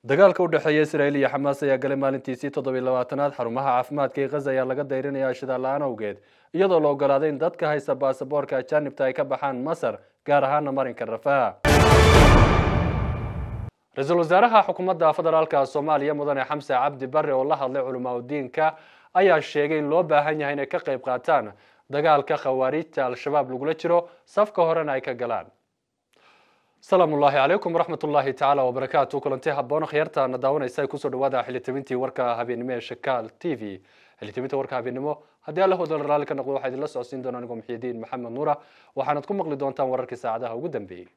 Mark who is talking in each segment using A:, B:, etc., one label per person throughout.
A: dagaalka u dhexeeya israa'iil iyo xamaas ayaa galay maalintiisii toddobiy labaatanaad xarumaha caafimaadka ee khaza ayaa laga dayrinayaa shidaal la-aan awgeed iyadoo la ogolaaday in dadka haysta baasaboorka ajaanibta ay ka baxaan masar gaar ahaana marinka rafaha ra-iisul wasaaraha xukuumadda federaalka soomaaliya mudane xamse cabdi bare oo la hadlay culamaa udiinka ayaa sheegay in loo baahan yahay inay ka qayb qaataan dagaalka khawaariijta al-shabaab lagula jiro safka horena ay ka galaan asalaamu ullaahi calaykum waraxmat ullaahi tacaala wabarakaatu kulanti haboon khiyaartaana daawanaysa ay kusoo dhawaada xilitabintii warka habeennimo ee shakaal t v xilitabinta warka habeennimo haddii alla hodol raalli ka noqdo waxaa idinla socodsiin doona anigoo muxiidiin maxamed nuura waxaanad ku maqli doontaan wararkii saacadaha ugu dambeeyey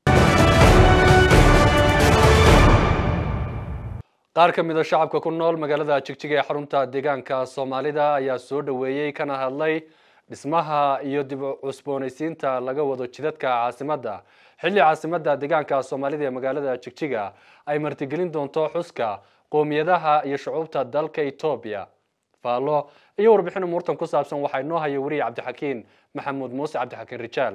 A: qaar ka mid a shacabka ku nool magaalada jigjiga ee xarunta deegaanka soomaalida ayaa soo dhaweeyey kana hadlay dhismaha iyo dib cusboonaysiinta laga wado jidadka caasimadda xilli caasimadda deegaanka soomaalida ee magaalada jigjiga ay martigelin doonto xuska qoomiyadaha iyo shucuubta dalka etoobiya faallo iyo warbixin umuurtan ku saabsan waxaa inoo haya weriye cabdixakiin maxamuud muuse cabdixakiin rijaal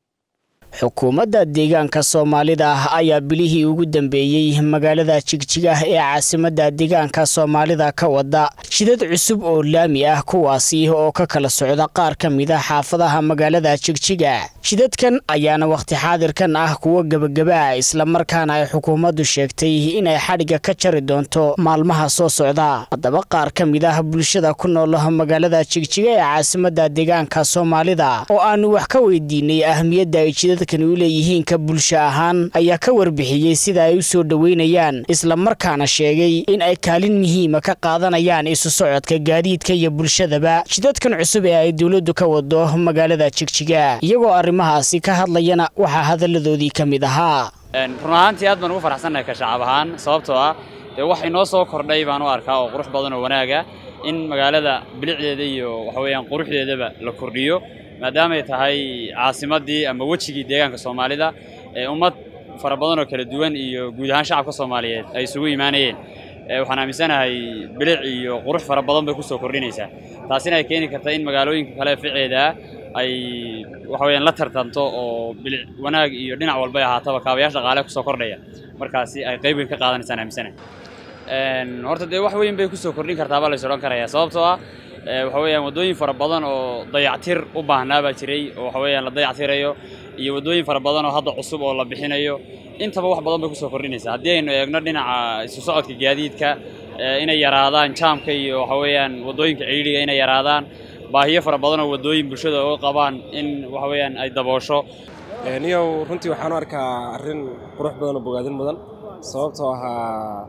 B: xukuumadda deegaanka soomaalida ah ayaa bilihii ugu dambeeyey magaalada jigjiga ee caasimadda deegaanka soomaalida ka wada jidad cusub oo laami ah kuwaasi oo ka kala socda qaar ka mid a xaafadaha magaalada jigjiga jidadkan ayaana wakhti xaadirkan ah kuwa gebagaba ah islamarkaana ay xukuumaddu sheegtay inay xadhigga ka jari doonto maalmaha soo socda haddaba qaar ka mid ah bulshada ku nool magaalada jigjiga ee caasimadda deegaanka soomaalida oo aanu wax ka weydiinay ahmiyadda ay jidad u leeyihiin ka bulsho ahaan ayaa ka warbixiyey sida ay u soo dhoweynayaan islamarkaana sheegay in ay kaalin muhiima ka qaadanayaan isu socodka gaadiidka iyo bulshadaba jidadkan cusub ee ay dowladdu ka wado magaalada jigjiga iyagoo arrimahaasi ka hadlayana waxaa hadalladoodii ka mid ahaa
C: run ahaantii aad baan ugu faraxsannahay ka shacab ahaan sababtoo ah dee wax inoo soo kordhay baan u arkaa oo qurux badan oo wanaaga in magaalada bilicdeeda iyo waxa weeyaan quruxdeedaba la kordhiyo maadaamay tahay caasimaddii ama wejigii deegaanka soomaalida ee ummad fara badan oo kala duwan iyo guud ahaan shacabka soomaaliyeed ay isugu imaanayeen waxaan aaminsanahay bilic iyo qurux fara badan bay kusoo kordhinaysaa taasina ay keeni karta in magaalooyinka kale ficeeda ay waxa weyaan la tartanto oo bilic wanaag iyo dhinac walbay ahaataba kaabayaasha dhaqaale kusoo kordhaya markaasi ay qayb weyn ka qaadanaysaan aaminsanahay horta dee wax weyn bay kusoo kordhin kartaabaa lays odhan karaya sababtoo ah waxa weeyaan waddooyin fara badan oo dayactir u baahnaa baa jiray oo waxa weeyaan la dayactirayo iyo waddooyin fara badan oo hadda cusub oo la bixinayo intaba wax badan bay kusoo kordhinaysaa haddii aynu eegno dhinaca isu socodka gaadiidka inay yaraadaan jaamka iyo waxa weeyaan waddooyinka ciidhiga inay yaraadaan baahiyo fara badan oo waddooyin bulshada oo qabaan in waxa weeyaan ay daboosho
D: niyow runtii waxaan u arkaa arrin qurux badan oo bogaadin mudan sababtoo ahaa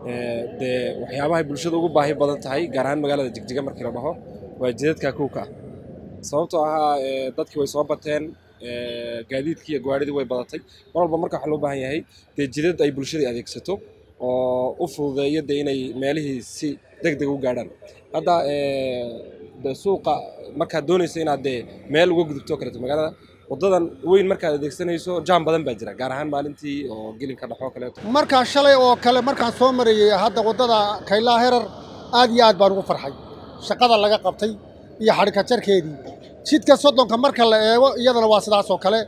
D: dee waxyaabahay bulshada ugu baahi badan tahay gaar ahaan magaalada jigjiga markii la dhaho waa jidadka kowka ah sababtoo ahaa dadkii way soo bateen gaadiidkii iyo gawaadhidii way badatay mar walba marka waxaa loo baahan yahay dee jidad ay bulshada adeegsato oo u fududeeyo dee inay meelihii si deg deg u gaadhaan hadda de suuqa markaad doonayso inaad dee meel uga gudubto kaleeto magaalada waddadan weyn markaad adeegsanayso jaam badan baa jira gaar ahaan maalintii oo gelinka dhexoo kaleeto
E: markaa shalay oo kale markaan soo marayey hadda waddada kaylaa herar aad iyo aad baan ugu farxay shaqada laga qabtay iyo xadhika jarkeedii jidka soddonka marka la eego iyadana waa sidaas oo kale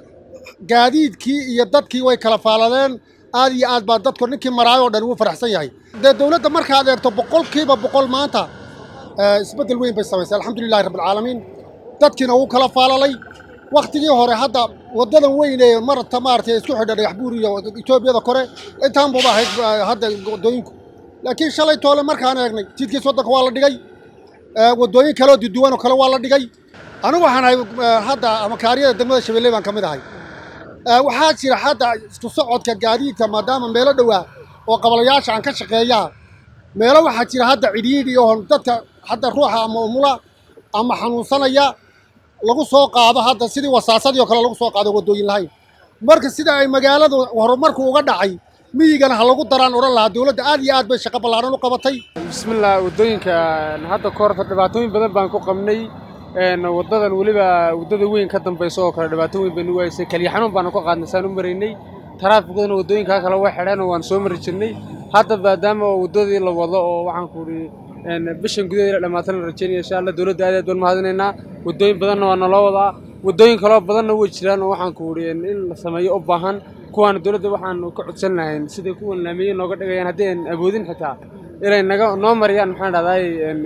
E: gaadiidkii iyo dadkii way kala faaladeen aad iyo aad baa dadku ninkii maraayoo dhan ugu faraxsan yahay dee dawladda markaad eegto boqolkiiba boqol maanta isbeddel weyn bay samaysay alxamdulilahi rabbilcaalamiin dadkiina wuu kala faalalay wakhtigii hore hadda waddadan weyn ee marta maaragtay isku xidha dhagax buur iyo etoobiyada kore intaan buuba ahayd hadda waddooyinku laakiin shalay toole markaan eegnay jidkii soddonka waa la dhigay waddooyin kaleoo duduwan oo kale waa la dhigay anigu waxaan ahay hadda amakaariyada degmada shabeelle baan ka mid ahay waxaa jira hadda isku socodka gaadiidka maadaama meelo dhowaa oo qabalayaasha aan ka shaqeeyaa meelo waxaa jira hadda cidhiidhi oo dadka hadda ruuxa ama umula ama xanuunsanaya lagu soo qaado hadda sidii wasaasadii oo kale lagu soo qaado waddooyin lahayn marka sida ay magaaladu horumarku uga dhacay miyigana ha lagu daraan odhan lahaa dowladda aad iyo aad bay shaqo ballaaran u qabatay
F: bismillah waddooyinka hadda ka horta dhibaatooyin badan baan ku qabnay waddadan weliba waddada weyn ka dambaysa oo kale dhibaato weyn baynu waysay keliya xanuun baanu ka qaadnay saan u maraynay taraafikaduna waddooyinkaa kale way xidheen oo waan soo mari jirnay hadda maadaama oo waddadii la wado oo waxaan ku idhi bishan gudaheeda dhammaatan la rajaynaya insha allah dowladda aad aad baan mahadinaynaa waddooyin badanna waa naloo wadaa waddooyin kaloo badanna way jiraan oo waxaan ku idhi in la sameeyo u baahan kuwaana dowladda waxaanu ka codsan lahayn siday kuwan laamiye nooga dhigayaan haddii aan awoodin xitaa inay naga noo mariyaan maxaan dhahday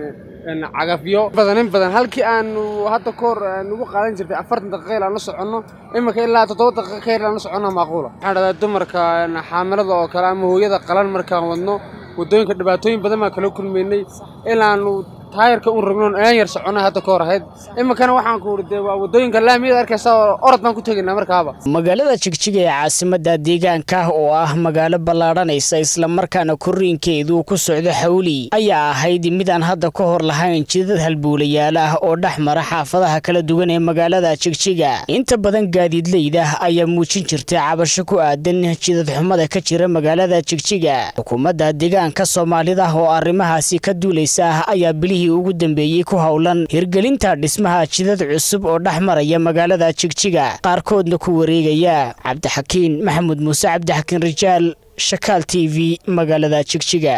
F: cagafyo badan in badan halkii aanu hadda ka hor nugu qaadan jirtay afartan daqiiqa il aan la soconno iminka ilaa toddoba daqiiqa ka yar aan la soconno maaquula maxaan dhahdaa dumarka xaamilada oo kale ama hooyada qalan markaan wadno waddooyinka dhibaatooyin badan baan kala kulmaynay ilaanu taayarka un rognoon aan yar soconay hadda ka hor ahayd iminkana waxaan ku uri dee waa waddooyinka laamiyada arkaysa oo orod baan ku tegaynaa markaaba
B: magaalada jigjiga ee caasimadda deegaanka oo ah magaalo ballaadhanaysa islamarkaana korriinkeedu ku socdo xawli ayaa ahayd midaan hadda ka hor lahayn jidad halbuulayaal ah oo dhex mara xaafadaha kala duwan ee magaalada jigjiga inta badan gaadiidleyda ayaa muujin jirtay cabasho ku aadan jidad xumada ka jira magaalada jigjiga xukuumadda deegaanka soomaalida oo arrimahaasi ka duulaysa ayaa bilihii ugu dambeeyey ku howlan hirgelinta dhismaha jidad cusub oo dhex maraya magaalada jigjiga qaarkoodna ku wareegaya cabdixakiin maxamuud muuse cabdixakiin rijaal shakaal t v magaalada jigjiga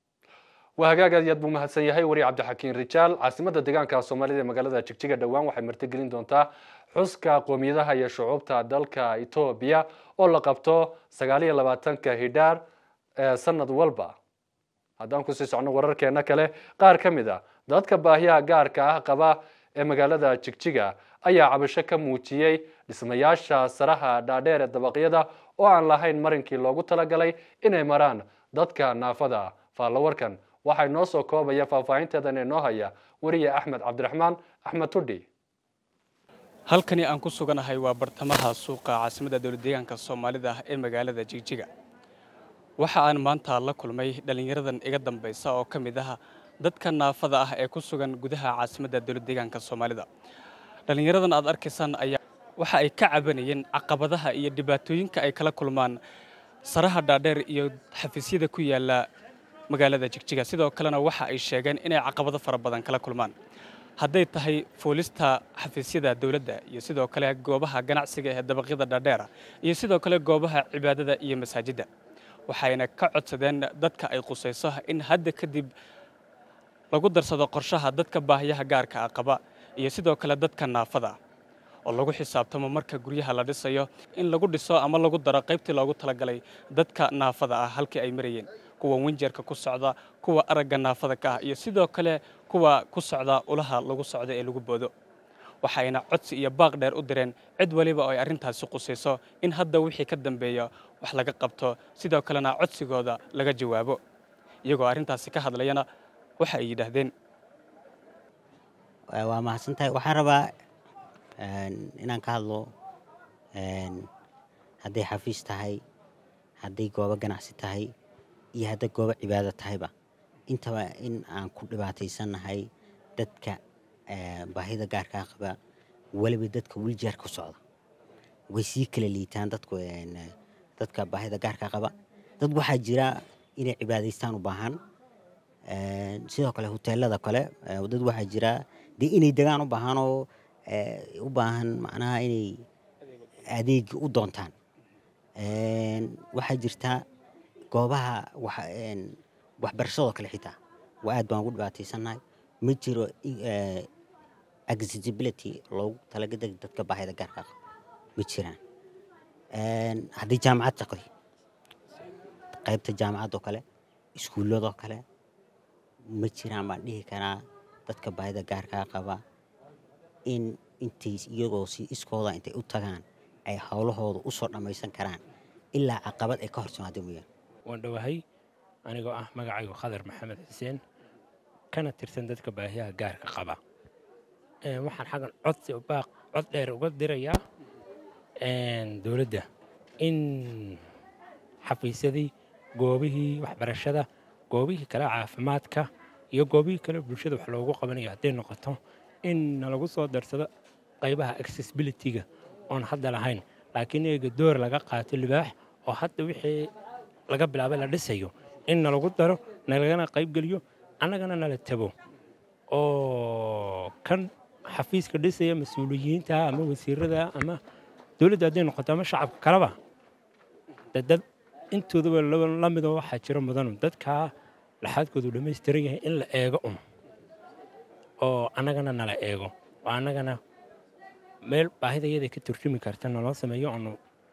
A: waa hagaag aad iyo aad buu mahadsan yahay wari cabdixakiin rijaal caasimadda deegaanka soomaalida ee magaalada jigjiga dhowaan waxay martigelin doontaa xuska qoomiyadaha iyo shucuubta dalka etoobiya oo la qabto sagaal iyo labaatanka hidhaar ee sanad walba haddaan kusii socno wararkeena kale qaar ka mid a dadka baahiyaha gaarka ah qaba ee magaalada jigjiga ayaa cabasho ka muujiyey dhismayaasha saraha dhaadheer ee dabaqyada oo aan lahayn marinkii loogu talagalay inay maraan dadka naafada faallawarkan waxay noo soo koobaya faahfaahinteedan inoo haya weriye axmed cabdiraxmaan axmed tudhi
G: halkani aan ku suganahay waa bartamaha suuqa caasimadda dowlad deegaanka soomaalida ee magaalada jigjiga waxa aan maanta la kulmay dhallinyaradan iga dambaysa oo ka mid ah dadka naafada ah ee ku sugan gudaha caasimadda dowlad deegaanka soomaalida dhallinyaradan aad arkaysaan ayaa waxa ay ka cabanayeen caqabadaha iyo dhibaatooyinka ay kala kulmaan saraha dhaadheer iyo xafiisyada ku yaala magaalada jigjiga sidoo kalena waxa ay sheegeen inay caqabado fara badan kala kulmaan hadday tahay fuulista xafiisyada dowladda iyo sidoo kale goobaha ganacsiga ee dabaqyada dhaadheera iyo sidoo kale goobaha cibaadada iyo masaajidda waxayna ka codsadeen dadka ay qusayso in hadda kadib lagu darsado qorshaha dadka baahiyaha gaarka ah qaba iyo sidoo kale dadka naafada oo lagu xisaabtamo marka guryaha la dhisayo in lagu dhiso ama lagu daro qaybtii loogu talagalay dadka naafada ah halkii ay marayeen kuwa winjeerka ku socda kuwa aragga naafada ka ah iyo sidoo kale kuwa ku socda ulaha lagu socdo ee lagu boodo waxayna codsi iyo baaq dheer u direen cid waliba oo ay arrintaasi qusayso in hadda wixii ka dambeeya wax laga qabto sidoo kalena codsigooda laga jawaabo iyagoo arrintaasi ka hadlayana waxa ay yidhaahdeen
H: waa mahadsantahay waxaan rabaa inaan ka hadlo hadday xafiis tahay hadday goobo ganacsi tahay iyo hadday goobo cibaado tahayba intaba in aan ku dhibaataysannahay dadka baahida gaarkaa qaba weliba dadka wiljeer ku socda way sii kala liitaan dadku dadka baahida gaarkaa qaba dad waxaa jira inay cibaadaystaan u baahan sidoo kale hoteelada kale dad waxaa jira dee inay degaan u baahan oo u baahan macnaha inay adeeg u doontaan waxaa jirta goobaha waxbarashadoo kale xitaa waa aad baan ugu dhibaataysannahay ma jiro accessibility loogu talagadeg dadka baahida gaarka qaba ma jiraan haddii jaamacad taqdi qaybta jaamacadoo kale iskuulladoo kale ma jiraan baan dhihi karaa dadka baahida gaarkaa qaba in intay iyagoo si iskooda intay u tagaan ay howlahooda u soo dhammaysan karaan ilaa caqabad ay ka hor timaado mooyaan
I: waan dhowahay anigoo ah magacaygu khadar maxamed xuseen kana tirsan dadka baahiyaha gaarka qaba waxaan xaggan codsi baaq cod dheer uga dirayaa dowladda in xafiisyadii goobihii waxbarashada goobihii kale caafimaadka iyo goobihii kale bulshada wax loogu qabanayo hadday noqoto in nalagu soo darsado qaybaha accessibility-ga oon hadda lahayn laakiin eega door laga qaato libaax oo hadda wixii laga bilaabay la dhisayo in nalagu daro nalagana qaybgeliyo annagana nala tago oo kan xafiiska dhisaya mas-uuliyiinta ama wasiirada ama dowladda hadday noqoto ama shacabka kaleba dad intoodaba la midoo waxaa jira mudanu dadkaa laxaadkoodu dhammaystiran yahay in la eego un oo annagana nala eego oo annagana meel baahida iyada ka turjumi karta naloo sameeyo aanu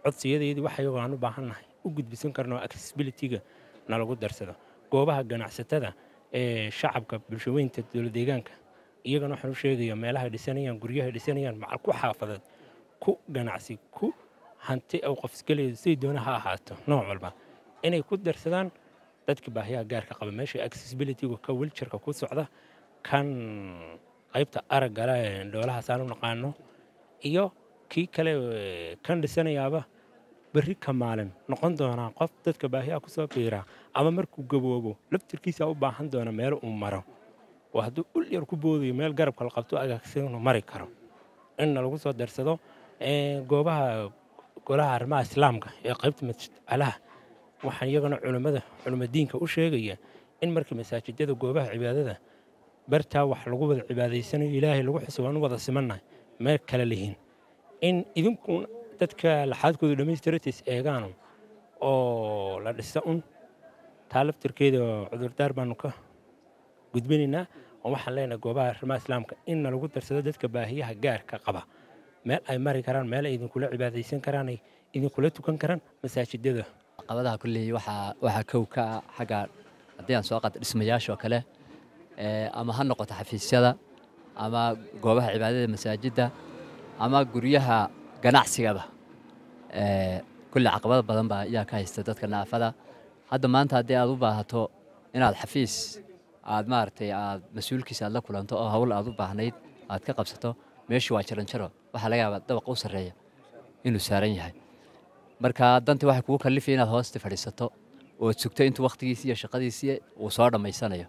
I: codsiyadeedii waxa iyagoo aan u baahannahay u gudbisan karno accessibilityga nalagu darsado goobaha ganacsatada ee shacabka bulshaweynta dowlad deegaanka iyagana waxaan u sheegayaa meelaha dhisanayaan guryaha dhisanayaan macal ku xaafadeed ku ganacsi ku hanti ou qofisgaleedu siday doona ha ahaato nooc walba inay ku darsadaan dadka baahiyaha gaarka qaba meesha accessibilitygu ka wiljarka ku socda kan qaybta araggala ee dhoolahaasaan u naqaano iyo kii kale kan dhisanayaaba berri ka maalin noqon doonaa qof dadka baahiyaha kusoo biiraa ama markuu gaboobo laftirkiisa u baahan doona meel uu maro oo hadduu ul yar ku boodayo meel garabka la qabto agaagsanuu mari karo inna lagu soo darsado goobaha golaha arrimaha islaamka ee qaybta masjidcalaha waxaan iyagana culimmada culimmadiinka u sheegaya in markii masaajidada goobaha cibaadada bartaa wax lagu wada cibaadaysanayo ilaahay lagu xuso waan u wada simannahay meel kale lihiin in idinkuun dadka laxaadkooda dhammaystiratis eegaano oo la dhisa un taa laftirkeeda cudurdaar baanu ka gudbinaynaa oo waxaan leenahay goobaha arrimaha islaamka inna lagu darsado dadka baahiyaha gaarka qaba meel ay mari karaan meel ay idinkula cibaadaysan karaan ay idinkula tukan karaan masaajidada
J: caqabadaha kulley waxaa waxaa kow ka ah xagga haddii aan soo qaata dhismayaasha oo kale ama ha noqoto xafiisyada ama goobaha cibaadada masaajidda ama guryaha ganacsigaba kulley caqabado badan baa ayaa ka haysta dadka naafada hadda maanta haddii aad u baahato inaad xafiis aad maaragtay aad mas-uulkiisa aad la kulanto oo hawl aad u baahnayd aad ka qabsato meeshu waa jaranjaro waxaa laga yaabaa dabaqa u sarreeya inuu saaran yahay marka dantii waxay kugu kallifaya inaad hoosta fadhiisato ood sugto intuu wakhtigiisii iyo shaqadiisii uu soo dhammaysanayo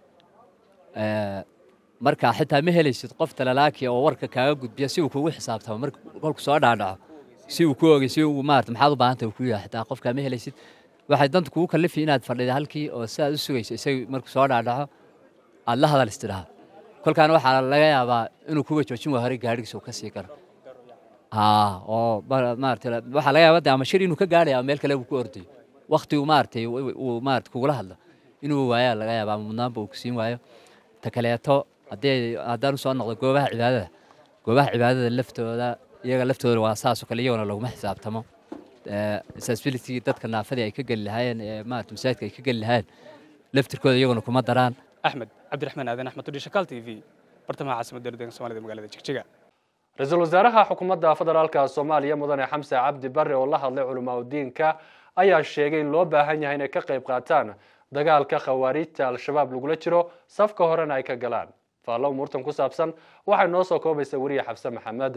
J: marka xitaa ma helaysid qof talalaakiya oo warka kaaga gudbiya si uu kugu xisaabtamo marka kolku soo dhaadhaco si uu ku ogey si uu maarata maxaad u baahantay uu ku yahay xitaa qofkaa ma helaysid waxay danta kugu kallifaya inaad fadhida halkii oo si aad u sugayso isaga markuu soo dhaadhaco aad la hadal istidhaha kolkaana waxaa laga yaabaa inuu kuga joojin waa horey gaadhigiisa uu ka sii galo oo maarata waxaa laga yaabaa ama shir inuu ka gaadhaya ama meel kale uu ku ordayo wakti uu maaragtay uu maarata kugula hadlo inuu waayaa laga yaabaa ama mudnaanba uu kusiin waayo ta kaleeto haddii haddaan usoo noqdo goobaha cibaadada goobaha cibaadada laftooda iyaga laftooda waa saasoo kale iyagona laguma xisaabtamo accessibility dadka naafadii ay ka geli lahaayeen ee maarata masaajidka ay ka geli lahaayeen laftirkooda iyaguna kuma daraan
G: axmed cabdiraxmaan aadan axmed tudhi shakaal t v bartamaha caasimadda dowladda soomaalida magaalada jigjiga
A: ra-iisul wasaaraha xukuumadda federaalka soomaaliya mudane xamse cabdi barre oo la hadlay culimaadudiinka ayaa sheegay in loo baahan yahay inay ka qayb qaataan dagaalka khawaariijta al-shabaab lagula jiro safka horena ay ka galaan faallo umuurtan ku saabsan waxay noo soo koobaysa weriye xabse maxamed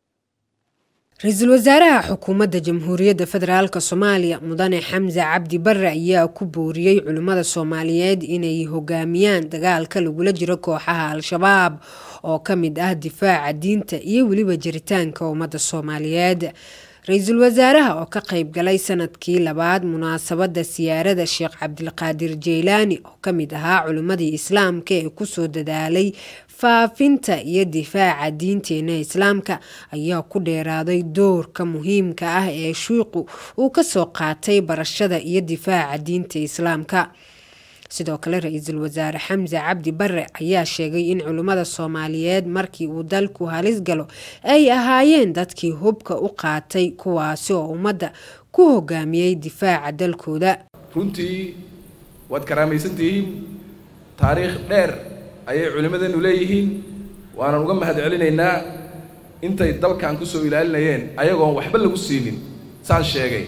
K: ra-iisul wasaaraha xukuumadda jamhuuriyadda federaalk soomaaliya mudane xamse cabdi barre ayaa ku booriyey culimmada soomaaliyeed inay hogaamiyaan dagaalka lagula jiro kooxaha al-shabaab oo ka mid ah difaaca diinta iyo weliba jiritaanka ummadda soomaaliyeed ra-iisul wasaaraha oo ka qayb galay sanadkii labaad munaasabadda siyaarada sheekh cabdilqaadir jeylaani oo ka mid ahaa culimmadii islaamka ee kusoo dadaalay faafinta iyo difaaca diinteena islaamka ayaa ku dheeraaday doorka muhiimka ah ee shuiqu uu kasoo qaatay barashada iyo difaaca diinta islaamka sidoo kale ra-iisul wasaare xamse cabdi barre ayaa sheegay in culimmada soomaaliyeed markii uu dalku halis galo ay ahaayeen dadkii hubka u qaatay kuwaasi oo ummadda ku hogaamiyey difaaca dalkooda
L: runtii waad karaamaysantihiin taariikh dheer ayay culimmadeennu leeyihiin waanan uga mahad celinaynaa intay dalkan ku soo ilaalinayeen ayagoon waxba lagu siinin saan sheegay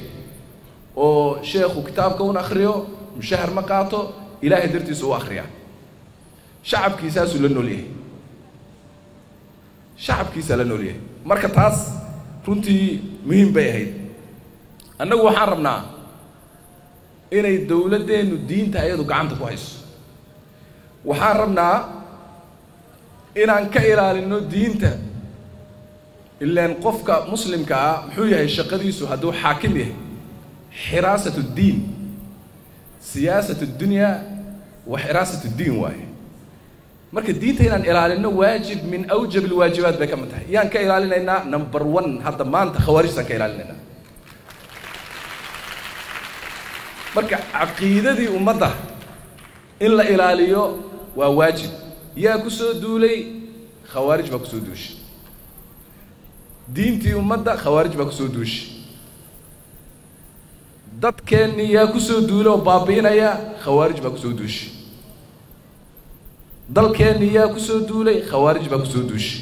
L: oo sheekhu kitaabka un akhriyo mushahar ma qaato ilaahay dartiisa u akhriyaa shacabkiisaasuu la nool yahay shacabkiisaa la nool yahay marka taas runtii muhiim bay ahayd annagu waxaan rabnaa inay dowladdeennu diinta ayadu gacanta ku hayso waxaan rabnaa inaan ka ilaalinno diinta ilaan qofka muslimka ah muxuu yahay shaqadiisu hadduu xaakim yahay xiraasat ddiin siyaasat اddunya wa xiraasat اddiin waaye marka diinta inaan ilaalinno waajib min awjab alwaajibaat bay ka mid tahay yaan ka ilaalinaynaa number one hadda maanta khawaarijtaan ka ilaalinaynaa marka caqiidadii ummadda in la ilaaliyo waa waajib yaa ku soo duulay khawaarij baa ku soo duushay diintii ummadda khawaarij baa ku soo duushay dadkeennii yaa ku soo duula oo baabi'inaya khawaarij baa ku soo duushay dalkeennii yaa ku soo duulay khawaarij baa ku soo duushay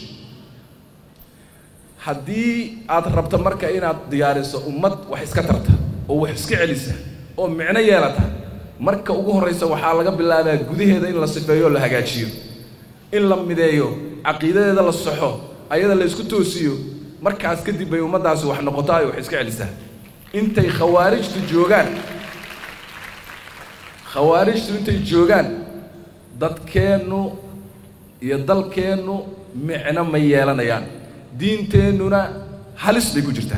L: haddii aad rabto marka inaad diyaariso ummad wax iska tarta oo wax iska celisa oo micno yeelata marka ugu horraysa waxaa laga bilaabaa gudaheeda in la sifeeyo oo la hagaajiyo in la mideeyo caqiidadeeda la saxo ayada la isku toosiyo markaas kadib bay ummaddaasi wax noqotaa ay wax iska celisaa intay khawaarijtu joogaan khawaarijtu intay joogaan dadkeennu iyo dalkeennu micno ma yeelanayaan diinteennuna halis bay ku jirtaa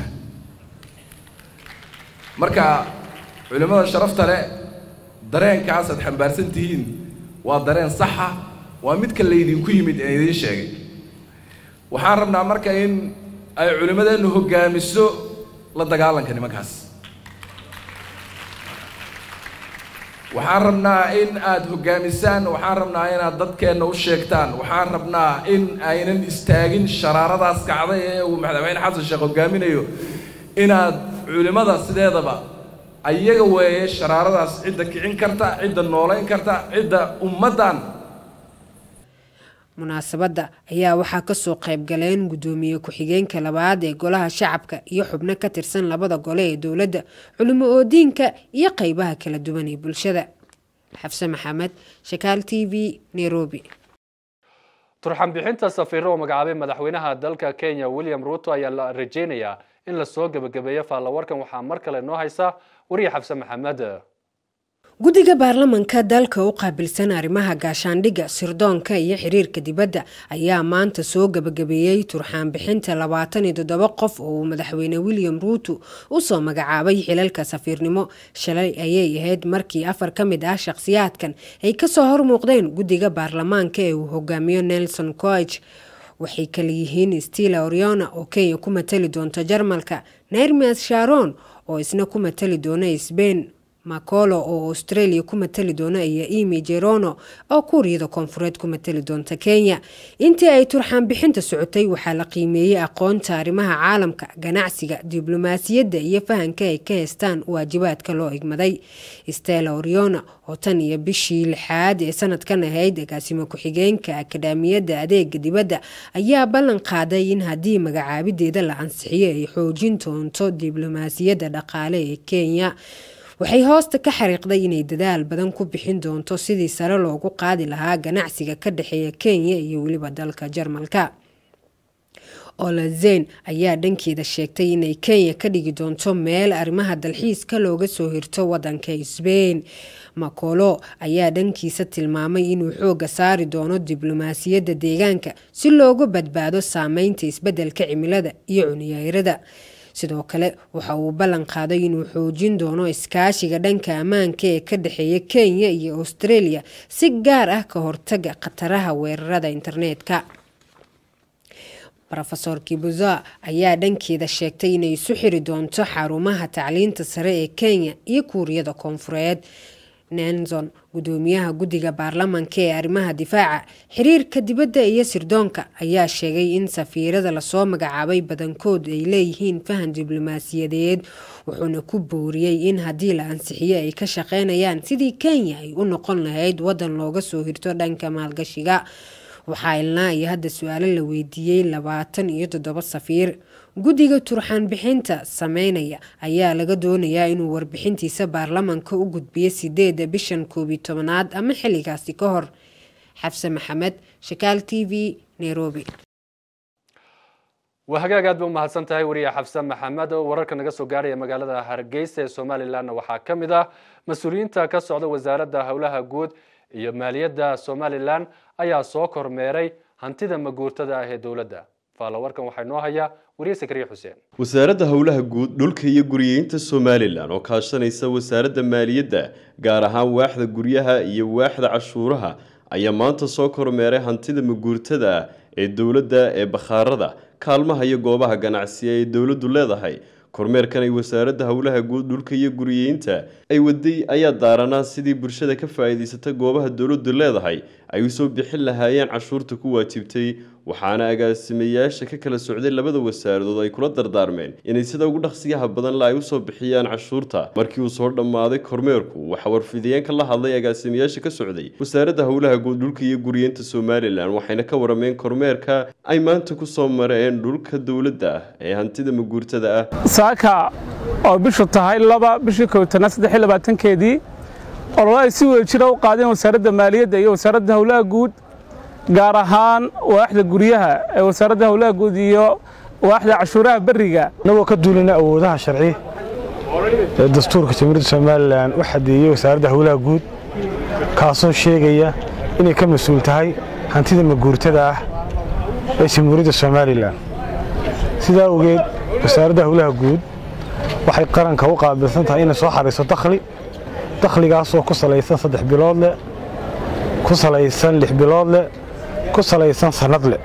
L: marka culimmada sharafta leh dareenkaas aad xambaarsan tihiin waa dareen saxa waa midka laydinku yimid ee idiin sheegay waxaan rabnaa marka in ay culimmadeennu hoggaamiso la dagaalanka nimankaas waxaan rabnaa in aad hoggaamisaan waxaan rabnaa inaad dadkeenna u sheegtaan waxaan rabnaa in aynan istaagin sharaaradaas kacday ee uu madaxweyne xasan sheekh hoggaaminayo inaad culimmada sideedaba ayaga weeye sharaaradaas cidda kicin karta cidda noolayn karta cidda ummaddan
K: munaasabadda ayaa waxaa kasoo qayb galeen guddoomiye ku-xigeenka labaad ee golaha shacabka iyo xubno ka tirsan labada gole ee dowladda culimo oodiinka iyo qeybaha kala duwan ee bulshada xafse maxamed shakaal t v nairobi
A: turxan bixinta safiiro oo magacaabay madaxweynaha dalka kenya william ruto ayaa la rajeynayaa in lasoo gebagabeeyo faallawarkan waxaa mar kale noo haysa wariye xabse maxamed
K: guddiga baarlamanka dalka u qaabilsan arrimaha gaashaandhigga sirdoonka iyo xiriirka dibadda ayaa maanta soo gebagabeeyey turxaan bixinta labaatan iyo toddoba qof oo uu madaxweyne william ruuto usoo magacaabay xilalka safiirnimo shalay ayay ahayd markii afar ka mid ah shaqhsiyaadkan ay kasoo hormuuqdeen guddiga baarlamaanka ee uu hogaamiyo nelson coig waxay kala yihiin stila oriona oo kenya ku matali doonta jarmalka nermias sharon oo isna ku matali doona sbain macolo oo australia ku matali doona iyo emi jerono oo kuuriyada koonfureed ku matali doonta kenya intii ay turxaan bixinta socotay waxaa la qiimeeyey aqoonta arrimaha caalamka ganacsiga diblomaasiyadda iyo fahanka ay ka heystaan waajibaadka loo igmaday stella oriona oo tan iyo bishii lixaad ee sanadkan ahayd agaasimo ku-xigeenka akadhaamiyadda adeega dibadda ayaa ballan qaaday in haddii magacaabideeda la ansixiyo ay xoojin doonto diblomaasiyadda dhaqaale ee kenya waxay hoosta ka xariiqday inay dadaal badan ku bixin doonto sidii sare loogu qaadi lahaa ganacsiga ka dhexeeya kenya iyo weliba dalka jarmalka olazeyn ayaa dhankeeda sheegtay inay kenya ka dhigi doonto meel arrimaha dalxiiska looga soo hirto wadanka sbain macolo ayaa dhankiisa tilmaamay inuu xooga saari doono diblomaasiyadda deegaanka si looga badbaado saameynta isbeddelka cimilada iyo cuniyeyrada sidoo kale waxa uu ballan qaaday inuu xoojin doono iskaashiga dhanka ammaanka ee ka dhexeeya kenya iyo australia si gaar ah ka hortaga khataraha weerarada internetka rofeor kibuza ayaa dhankeeda sheegtay inay isu xiri doonto xarumaha tacliinta sare ee kenya iyo kuuriyada koonfureed nenson gudoomiyaha guddiga baarlamanka ee arrimaha difaaca xiriirka dibadda iyo sirdoonka ayaa sheegay in safiirada lasoo magacaabay badankood ay leeyihiin fahan diblomaasiyadeed wuxuuna ku booriyey in haddii la ansixiyo ay ka shaqeynayaan sidii kenya ay u noqon lahayd wadan looga soo hirto dhanka maalgashiga waxaa ilnaa iyo hadda su-aalo la weydiiyey labaatan iyo toddoba safiir guddiga turxaan bixinta sameynaya ayaa laga doonayaa inuu warbixintiisa baarlamanka u gudbiyo sideeda bishan koobiyi tobanaad ama xilligaasi ka hor xabse maxamed shakaal t v nairobi
A: waa hagaag aad ba umahadsan tahay wariye xabse maxamed oo wararka naga soo gaaraya magaalada hargeysa ee somalilanna waxaa ka mid ah mas-uuliyiinta ka socda wasaaradda howlaha guud iyo maaliyadda somalilan ayaa soo kormeeray hantida maguurtada ah ee dowladda faalawarkan waxaa inoo haya wariye sakriye xuseen
M: wasaaradda howlaha guud dhulka iyo guriyeynta somalilan oo kaashanaysa wasaaradda maaliyadda gaar ahaan waaxda guryaha iyo waaxda cashuuraha ayaa maanta soo kormeeray hantida maguurtada ah ee dowladda ee bakhaarada kaalmaha iyo goobaha ganacsiga ee dowladdu leedahay kormeerkan ay wasaaradda howlaha guud dhulka iyo guriyeynta ay waday ayaa daaranaa sidii bulshada ka faa'iidaysata goobaha dowladdu leedahay ay usoo bixin lahaayeen cashuurta ku waajibtay waxaana agaasimayaasha ka kala socday labada wasaaradood ay kula dardaarmeen inay sida ugu dhaqsiyaha badan la ay usoo bixiyaan cashuurta markii uu soo dhammaaday kormeerku waxaa warfidiyeenka la hadlay agaasimayaasha ka socday wasaaradda howlaha guud dhulka iyo guriyeenta somalilan waxayna ka warameen kormeerka ay maanta kusoo mareen dhulka dowladda ah ee hantida maguurtada ah
N: saaka oo bishu tahay laba bishii kowtanaad saddex iyo labaatankeedii ololo ay si wada jira u qaadeen wasaaradda maaliyadda iyo wasaaradda howlaha guud gaar ahaan waaxda guryaha ee wasaaradda howlaha guud iyo waaxda cashuuraha berriga
O: inagoo ka duulina awoodaha sharci ee dastuurka jamhuuriyadda somalilan u xadeeyey wasaaradda howlaha guud kaasoo sheegaya inay ka mas-uul tahay hantida maguurtada ah ee jamhuuriyadda somalilan sidaa ogeed wasaaradda howlaha guud waxay qaranka u qaabilsan tahay inay soo xariiso dakhli dakhligaasoo ku salaysan saddex bilood leh ku salaysan lix bilood leh ku salaysan sannad leh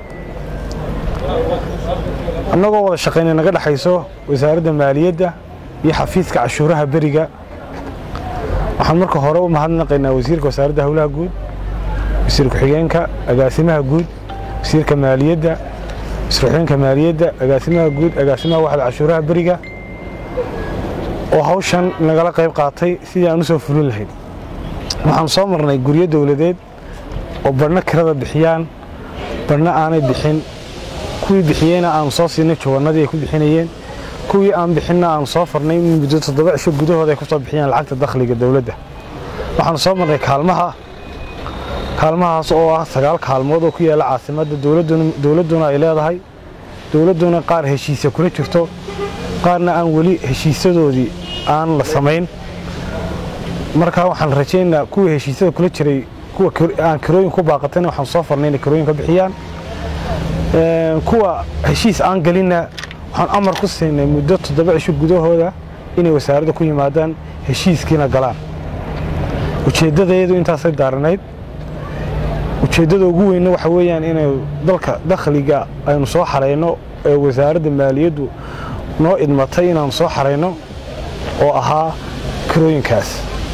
O: annagoo wada shaqayna naga dhexayso wasaaradda maaliyadda iyo xafiiska cashuuraha beriga waxaan marka hore u mahadnaqaynaa wasiirka wasaaradda howlaha guud wasiir ku-xigeenka agaasimaha guud wasiirka maaliyadda wasiir-ku-xigeenka maaliyadda agaasimaha guud agaasimaha waxda cashuuraha beriga oo hawshan nagala qayb qaatay sidii aan u soo fulin lahayd waxaan soo marnay guryo dowladeed oo badhna kirada bixiyaan badhna aanay bixin kuwii bixiyeyna aanu soo siinay jawannadii ay ku bixinayeen kuwii aan bixinna aanu soo farnay in muddo toddoba cisho gudahooda ay ku soo bixiyaan lacagta dakhliga dowladda waxaanu soo marnay kaalmaha kaalmahaas oo ah sagaal kaalmood oo ku yaalla caasimadda dowladduna ay leedahay dowladduna qaar heshiisya kula jirto qaarna aan weli heshiisadoodii aan la samayn markaa waxaan rajaynaynaa kuwii heshiisyada kula jiray kuwa aan kirooyin ku baaqatayna waxaan soo farnay inay kirooyin ka bixiyaan kuwa heshiis aan gelinna waxaan amar ku siinay muddo toddoba cisho gudahooda inay wasaaradda ku yimaadaan heshiiskiina galaan ujeeddadayadu intaasay daaranayd ujeeddada ugu weynna waxa weeyaan inay dalka dakhliga aynu soo xarayno ee wasaaradda maaliyaddu noo idmatay inaanu soo xarayno oo ahaa kirooyinkaas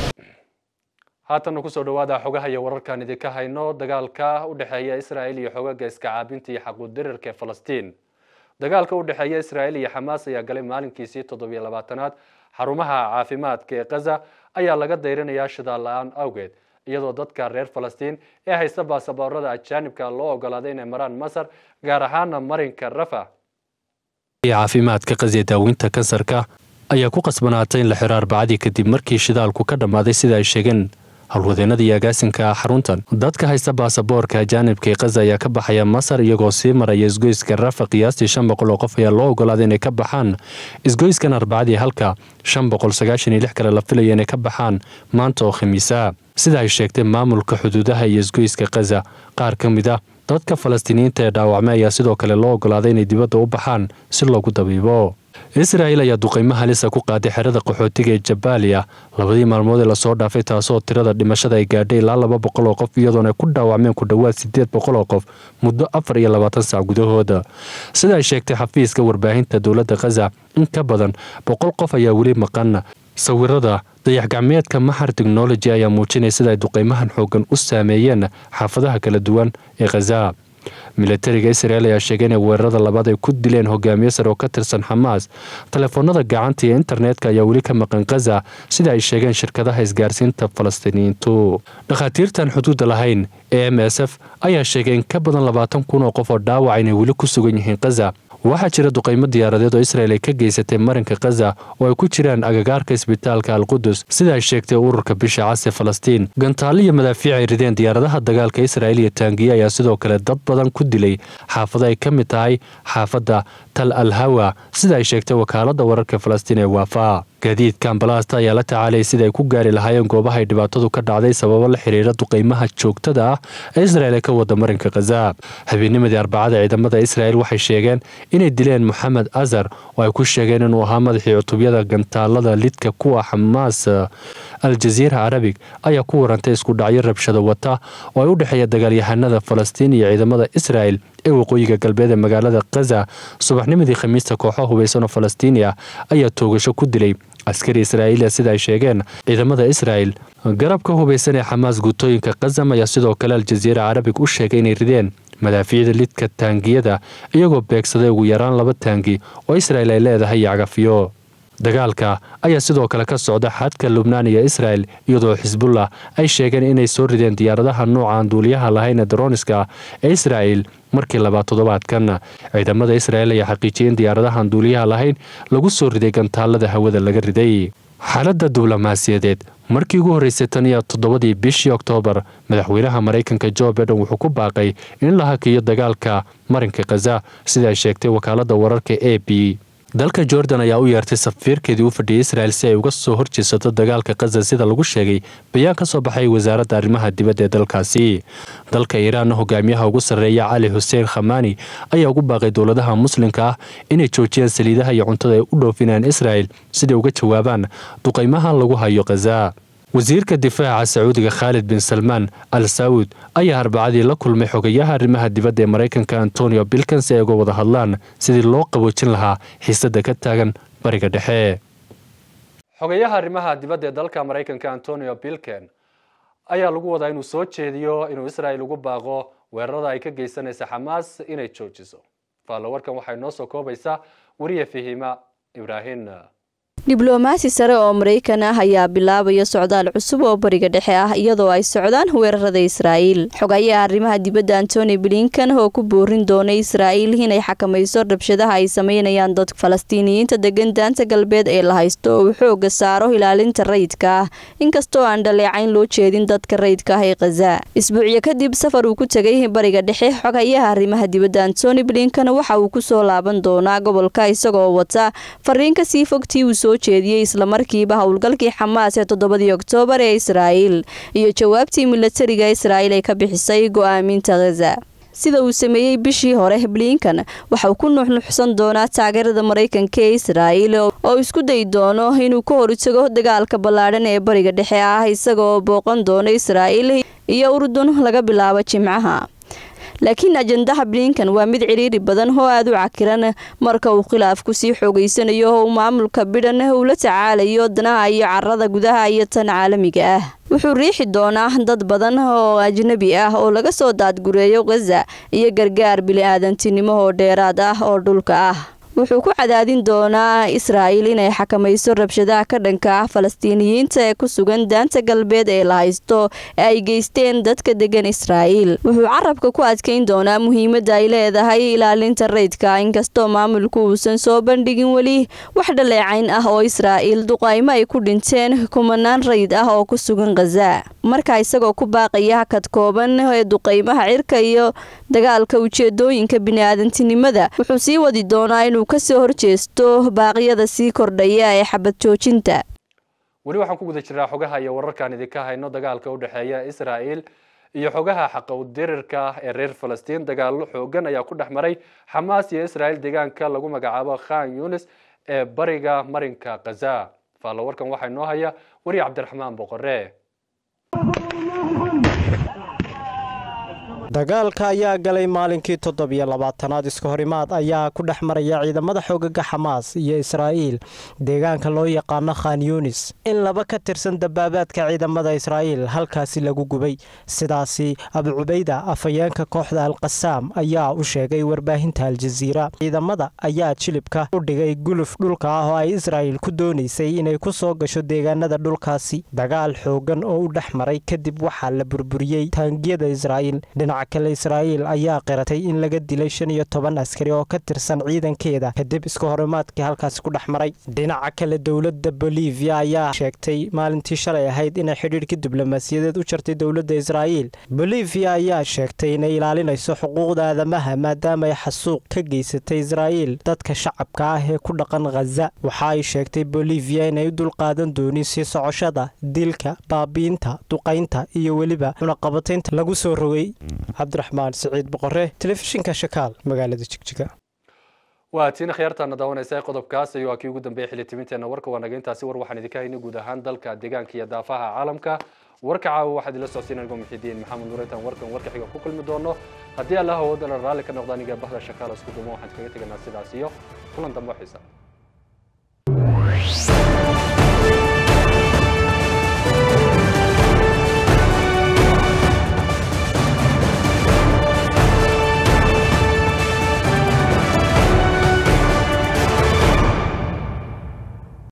A: haatanna kusoo dhawaada xogaha iyo wararkaan idinka hayno dagaalka u dhexeeya israa'il iyo xogaga iska caabinta iyo xaquudirirka ee falastiin dagaalka u dhexeeya israa'il iyo xamaas ayaa galay maalinkiisii toddobiyo labaatanaad xarumaha caafimaadka ee kaza ayaa laga dayrinayaa shidaal la-aan awgeed iyadoo dadka reer falastiin ee haysta baasaboorada ajaanibka loo ogolaaday inay maraan masar gaar ahaana marinka rafa
P: caafimaadka qasiya daaweynta kansarka ayaa ku qasbanaatay in la xiro arbacadii kadib markii shidaalku ka dhammaaday sida ay sheegeen howlwadeennada iyo agaasinka xaruntan dadka haysta baasaboorka ajaanibka ee kaza ayaa ka baxaya masar iyagoo sii maraya isgoyska rafa qiyaastii shan boqol oo qof ayaa loo ogolaaday inay ka baxaan isgoyskan arbacadii halka shan boqol sagaashan iyo lix kale la filaya inay ka baxaan maanta oo khamiisa sida ay sheegtay maamulka xuduudaha iyo isgoyska kaza qaar ka mid a dadka falastiiniyiinta ee dhaawacmay ayaa sidoo kale loo ogolaaday inay dibadda u baxaan si loogu dabiibo israa'il ayaa duqaymo halisa ku qaaday xerada qaxootiga ee jabaaliya labadii maalmood ee lasoo dhaafay taasoo tirada dhimashada ay gaadhay ilaa laba boqol oo qof iyadoona ku dhaawacmeen ku dhowaad siddeed boqol oo qof muddo afar iyo labaatan sac gudahooda sida ay sheegtay xafiiska warbaahinta dowladda khaza in ka badan boqol qof ayaa weli maqan sawirada dayax-gacmeedka maxar technology ayaa muujinaya sida ay duqaymahan xoogan u saameeyeen xaafadaha kala duwan ee khaza milatariga israel ayaa sheegay inay weerarada labaad ay ku dileen hogaamiye sare oo ka tirsan xamaas telefoonada gacanta iyo internetka ayaa weli ka maqan khaza sida ay sheegeen shirkadaha isgaarsiinta falastiiniyiintu dhakhaatiirtan xuduudda lahayn ee m s f ayaa sheegay in ka badan labaatan kun oo qof oo dhaawac inay weli ku sugan yihiin khaza waxaa jira duqaymo diyaaradeed oo israel ay ka geysatay marinka khaza oo ay ku jiraan agagaarka isbitaalka alqudus sida ay sheegtay ururka bisha cas ee falastiin gantaale iyo madaafiic ay rideen diyaaradaha dagaalka israel iyo taangiye ayaa sidoo kale dad badan ku dilay xaafado ay ka mid tahay xaafadda tal al hawa sida ay sheegtay wakaaladda wararka falastiin ee waafa gaadiidka ambalaasta ayaa la tacaalayay sida ay ku gaari lahaayeen goobaha ay dhibaatadu ka dhacday sababo la xiriira duqaymaha joogtada ah ee israel ee ka wada marinka khaza habeennimadii arbacada ciidamada israel waxay sheegeen inay dileen moxamed azar oo ay ku sheegeen inuu ahaa madaxii cutubyada gantaalada lidka kuwa xamaas al-jaziira carabig ayaa ku warantay isku dhacyo rabshado wata oo ay u dhexeeya dagaalyahanada falastiin iyo ciidamada israel ee waqooyiga galbeed ee magaalada khaza subaxnimadii khamiista kooxo hubaysan oo falastiini ah ayaa toogasho ku dilay askari israa'iiliya sida ay sheegeen ciidamada israel garabka hubaysan ee xamaas guutooyinka khazam ayaa sidoo kale al-jaziira carabig u sheegay inay rideen madaafiicda lidka taangiyada iyagoo beegsaday ugu yaraan laba taangi oo israel ay leedahay iyo cagafiyo dagaalka ayaa sidoo kale ka socda xadka lubnaan iyo israel iyadoo xisbullah ay sheegeen inay soo rideen diyaaradaha nooca aan duuliyaha lahayn ee daroniska ee israel markii labaad toddobaadkan ciidamada israel ayaa xaqiijiyay in diyaaradahaan duuliyaha lahayn lagu soo riday gantaalada hawada laga riday xaaladda diblomaasiyadeed markii ugu horreysay tan iyo toddobadii bishii oktoobar madaxweynaha maraykanka jo biden wuxuu ku baaqay in la hakiyo dagaalka marinka khaza sida ay sheegtay wakaaladda wararka a b dalka jordan ayaa u yeertay safiirkeedii u fadhiyay israel si ay uga soo horjeesato dagaalka khaza sida lagu sheegay bayaan ka soo baxay wasaaradda arrimaha dibadda ee dalkaasi dalka iiraanna hogaamiyaha ugu sarreeya cali xuseen khamaani ayaa ugu baaqay dowladaha muslimka ah inay joojiyaan saliidaha iyo cuntada ay u dhoofinayaan israel siday uga jawaabaan duqaymaha lagu hayo khaza wasiirka difaaca sacuudiga khaalid bin salmaan al saud ayaa arbacadii la kulmay xogayaha arrimaha dibadda ee maraykanka antonio bilkans si ay uga wada hadlaan sidii loo qaboojin lahaa xiisadda ka taagan bariga dhexe
A: xogayaha arrimaha dibadda ee dalka maraykanka antonio bilken ayaa lagu wadaa inuu soo jeediyo inuu israel ugu baaqo weerarada ay ka geysanaysa xamaas inay joojiso faallo warkan waxay noo soo koobaysaa wariye fihima ibraahin
Q: diblomaasi sare oo maraykan ah ayaa bilaabaya socdaal cusub oo bariga dhexe ah iyadoo ay socdaan weerarada israa'iil xogayaha arrimaha dibadda antony blinkan oo ku boorin doonay israa'iil inay xakamayso rabshadaha ay sameynayaan dadka falastiiniyiinta degan daanta galbeed ee la haysto oo uu xooga saaro ilaalinta rayidka ah inkastoo aan dhaleecayn loo jeedin dadka rayidka ah ee khaza isbuucyo kadib safar uu ku tegay bariga dhexe xogayaha arrimaha dibadda antony blinkan waxa uu kusoo laaban doonaa gobolka isagoo wata fariin kasii fogtii uu soo jeediyey islamarkiiba howlgalkii xamaas ee toddobadii oktoobar ee israa'iil iyo jawaabtii milatariga israa'iil ay ka bixisay go'aaminta khaza sida uu sameeyey bishii hore blinkan waxa uu ku nuxnuxsan doonaa taageerada maraykanka ee israa'iil oo isku dayi doono inuu ka hortago dagaalka ballaadhan ee bariga dhexe ah isagaoo booqan doono israa'iil iyo urdun laga bilaabo jimcaha laakiin ajandaha blinkan waa mid ciriiri badan oo aada u cakiran marka uu khilaafku sii xoogeysanayo oo uu maamulka bidhan uu la tacaalayo danaha iyo carada gudaha iyo tan caalamiga ah wuxuu riixi doonaa dad badan oo ajnabi ah oo laga soo daadgureeyo khaza iyo gargaar bili-aadantinimo oo dheeraad ah oo dhulka ah wuxuu ku cadaadin doonaa israa'iil inay xakamayso rabshadaha ka dhanka ah falastiiniyiinta ee ku sugan daanta galbeed ee la haysto ee ay geysteen dadka degan israa'iil wuxuu carabka ku adkayn doonaa muhiimadda ay leedahay ilaalinta rayidka inkastoo maamulku uusan soo bandhigin weli wax dhaleecayn ah oo israa'iil duqaymo ay ku dhinteen kumanaan rayid ah oo ku sugan khaza marka isagoo ku baaqaya hakad kooban ee duqaymaha cirka iyo dagaalka ujeedooyinka bini-aadantinimada wuxuu sii wadi doonaa inuu kasoo horjeesto baaqyada sii kordhaya ee xabad joojinta
A: weli waxaan ku guda jiraa xogaha iyo wararkaan idinka hayno dagaalka u dhexeeya israa'iil iyo xogaha xaqow dirirka ee reer falastiin dagaallo xoogan ayaa ku dhex maray xamaas iyo israa'iil deegaanka lagu magacaabo khan yunis ee bariga marinka khaza faallo warkan waxaa inoo haya weriye cabdiraxmaan boqore
R: dagaalka ayaa galay maalinkii toddobiyo labaatanaad iska horimaad ayaa ku dhex maraya ciidamada xoogaga xamaas iyo israa'iil deegaanka loo yaqaano khan yunis in laba ka tirsan dabaabaadka ciidamada israa'iil halkaasi lagu gubay sidaasi abu cubayda afhayeenka kooxda alqasaam ayaa u sheegay warbaahinta aljaziira ciidamada ayaa jilibka u dhigay guluf dhulka ah oo ay israa'iil ku doonaysay inay ku soo gasho deegaanada dhulkaasi dagaal xoogan oo u dhex maray kadib waxaa la burburiyey taangiyada israa'iil dhinaca kale israa'iil ayaa qiratay in laga dilay shan iyo toban askari oo ka tirsan ciidankeeda kadib iska horimaadkii halkaasi ku dhex maray dhinaca kale dowladda bolivia ayaa sheegtay maalintii shalay ahayd inay xidhiidhkii diblomaasiyadeed u jartay dowladda israa'iil bolivia ayaa sheegtay inay ilaalinayso xuquuqda aadamaha maadaama ay xasuuq ka geysatay israa'iil dadka shacabka ah ee ku dhaqan khaza waxa ay sheegtay bolivia inay u dulqaadan doonin sii socoshada dilka baabiinta duqaynta iyo weliba cunaqabataynta lagu soo rogay cabdiraxmaan siciid boqore telefishinka shakaal magaalada jigjiga
A: waa tiina khiyaartaana daawanaysa qodobkaas iyo waa kii ugu dambeeyay xilli timinteena warka waa naga intaasi war waxaan idinka haynay guud ahaan dalka deegaanka iyo daafaha caalamka warka caawa waxaad ila socodsiin anigoo muxidiin maxamed nuurintan warkan warka xiga ku kulmi doono haddii allah awoodana raalli ka noqdo aniga bahda shakaal isku dumo waxaan kaga teganaa sidaas iyo kulan dambe xiisa